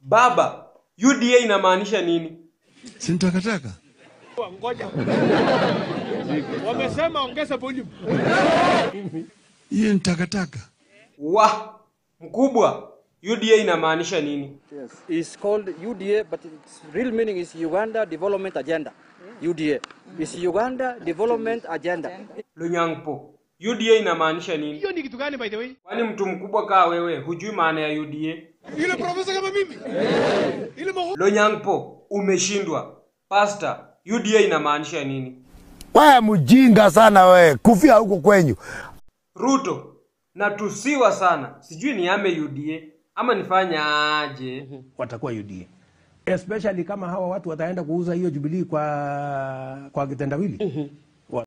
Baba, UDA inamaanisha nini? Si takataka. Ngoja. Wamesema ongeza volume. Hiyo ni takataka. Wa mkubwa, UDA inamaanisha nini? Yes. It's called UDA, but its real meaning is Uganda Development Agenda. UDA. It's Uganda Development Agenda. Lonyangpo, UDA inamaanisha nini? Hiyo ni kitu gani by the way? Kwani mtu mkubwa kaa wewe hujui maana ya UDA? Yule profesa kama mimi. Ile maho. Lonyangpo, umeshindwa. Pastor, UDA inamaanisha nini? Wewe mjinga sana wewe, kufia huko kwenyu. Ruto, natusiwa sana. Sijui niame UDA ama nifanye aje? watakuwa UDA especially kama hawa watu wataenda kuuza hiyo Jubilee kwa kwa kitendawili